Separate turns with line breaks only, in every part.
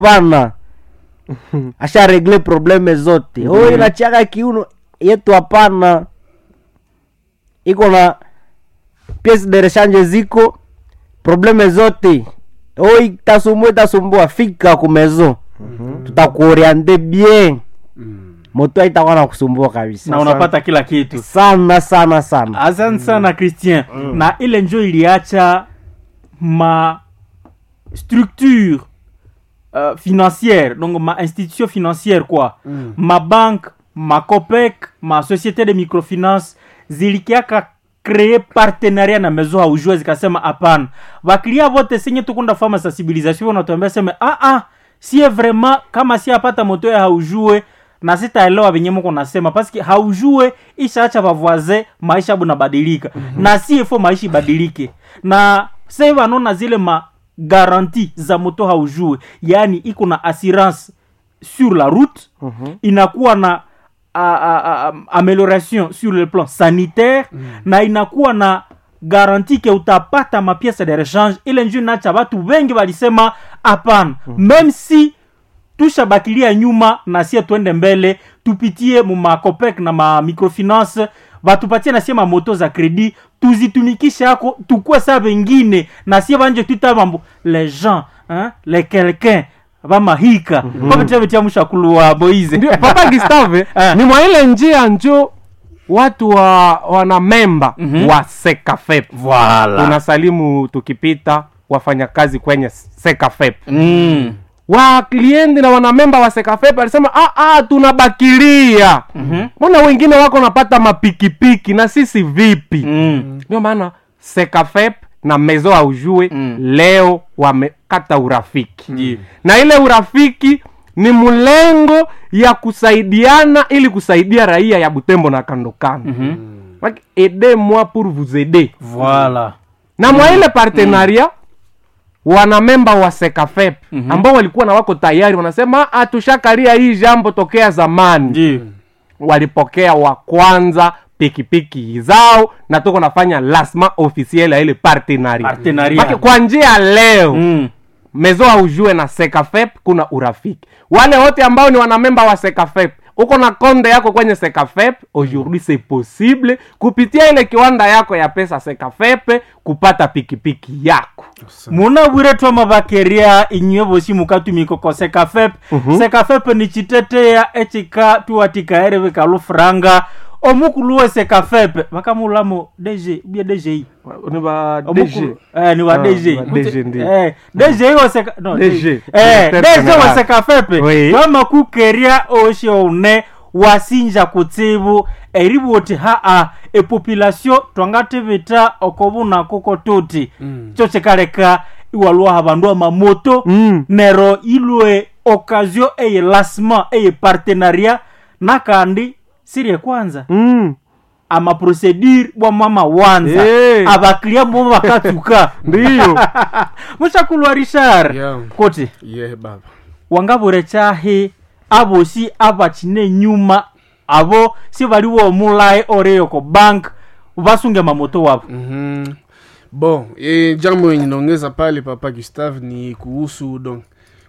hapana asha regle probleme zote oh inachiaka kiuno yetu hapana iko na piece de rechange ziko probleme zote oh itasumbua itasumbua fika kumezo tutakuoriente bien moto haitakuwa na kusumbua kabisa
na unapata kila kitu
sana sana sana
asante sana christian na ile njo iliacha ma structure uh, financière donc ma institution financière quoi ma banque ma copec ma société de microfinance zilikiaka kree partenariat na mezo haujue zikasema hapana vakilia vote senye tukunda fama sensibilisation wanatuambia seme ah, ah, sie vraiment kama si apata moto ya haujue na sitaelewa venye mko nasema paske haujue ishaacha vavoise maisha bunabadilika mm-hmm. na si ifo maisha ibadilike na sai vanona zile ma garanti za moto haujue yaani iko na assurance sur la route mm-hmm. inakuwa na a, a, a, amélioration sur le plan sanitaire mm. na inakuwa na garanti ke utapata mapiese de rechange ile njuu nacha watu wengi walisema hapana mm. meme si tushabakilia nyuma na sie twende mbele tupitie mumakopec na ma microfinance batupatie na sie mamoto za kredi tuzitumikishe ako tukue sa vengine na sie banje twita mambo les gens hein, les quelqu'un bamahika mm-hmm. babetia mushakuluwa boize
ndio papa gustave
Eh.
ni mwa ile njia njo watu wa wana memba
Mhm.
wa sekafep
voilà
tunasalimu tukipita wafanyakazi kwenye sekafep
mm.
wakliendi na wanamemba wa sekafep alisema "Ah, ah, tunabakilia
Mhm.
mbona wengine wako napata mapikipiki na sisi vipi
Mm.
ndio maana sekafep na mezo aujue
Mm.
leo wamekata urafiki
Ndiyo.
na ile urafiki ni mlengo ya kusaidiana ili kusaidia raia ya butembo na kando kando
Mhm.
Like, aidez moi pour vous aider
voilà
na mwa ile partenaria wanamemba wa sekafep
Mhm.
ambao walikuwa na wako tayari wanasema "Ah, tushakalia hii jambo tokea zamani
ndio
walipokea wa kwanza pikipiki zao na tuko nafanya lasma officiel ya ile partenaria
Partenariat.
Maki- kwa njia leo
mm.
mezo aujue na sekafep kuna urafiki wale wote ambao ni wanamemba wa sekafep uko na konde yako kwenye sekafep aujourd'hui c'est possible kupitia ile kiwanda yako ya pesa sekafep kupata pikipiki yako
muna bwire twama bakeria inywe bosi mukatumikoko sekafep sekafep ni chiteteya echika tuwatikaere bikalufuranga omukuluwe sekafep bakamulamo dg ubie dgi
ni ba
Omukulu- eh, ni wa
Ah,
dg
wa DG ndio.
Eh, dg iwo seka no,
DG.
eh,
Directeur
dg wa
General.
sekafepe
Oui.
twama kukeria oshi one wasinja kutsibu eribwoti haa epopulation twangatibita okobuna koko tuti cho chikaleka iwalwaha bandu amamoto
Mm.
nero ilwe occasion eye lasma eye partenariat nakandi sirie kwanza
mm.
amaprocedure bwa mama wanza
Eh.
abaklia mbo bakatuka
ndiyo
mushakulwa richard
Yeah.
koti
ye baba
wangabure chahi abosi abachine nyuma abo si baliwo omulaye oreyoko bank basunge mamoto wabo
Mhm. bon e, jambo yenye naongeza pale papa gustave ni kuhusu donc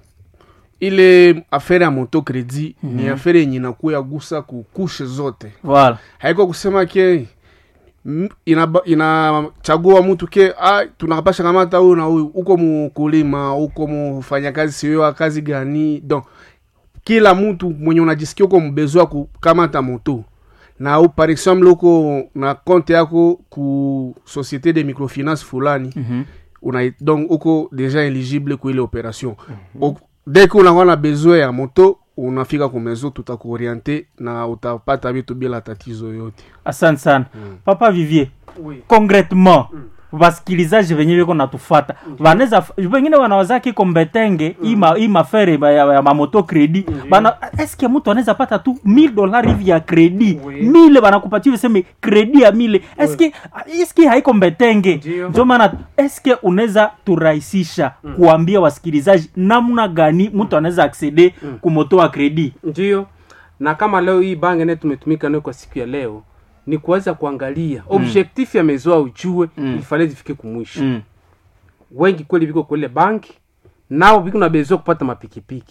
ile afere ya moto kredi mm-hmm. ni afere yenye inakuya gusa kukushe zote
voilà
haiko kusema ke m- inaba- inachagua mtu ke ah, tunakapasha kamata huyu na huyu uko mukulima uko mufanyakazi siwewa kazi gani donc kila mtu mwenye unajisikia uko mbezo ya kukamata moto na u par exemple uko na konte yako ku société de microfinance fulani
Mhm.
una donc uko deja éligible ku ile opération mm-hmm. dès que unakuwa na besoin ya moto unafika kumezo tutakuoriente na utapata vitu bila tatizo yote
asante sana papa vivier concretement vasikilizaji venye viko natufata vanaweza vengine wanaweza kiko mbetenge ima hii mafere ya, ya mamoto kredi bana eske mtu anaweza pata tu 1000 dolari hivi ya kredi mile banakupatia viseme kredi ya mile eske eske haiko mbetenge
Ndio.
ndio maana eske unaweza turahisisha kuambia wasikilizaji namna gani mtu anaweza aksede kumoto wa kredi
ndio na kama leo hii bange naye tumetumika nayo kwa siku ya leo ni kuweza kuangalia objectif ya mezoa ujue
Mm.
ilifale zifike kumwisho
mm.
wengi kweli viko kule banki nao viko na besoin kupata mapikipiki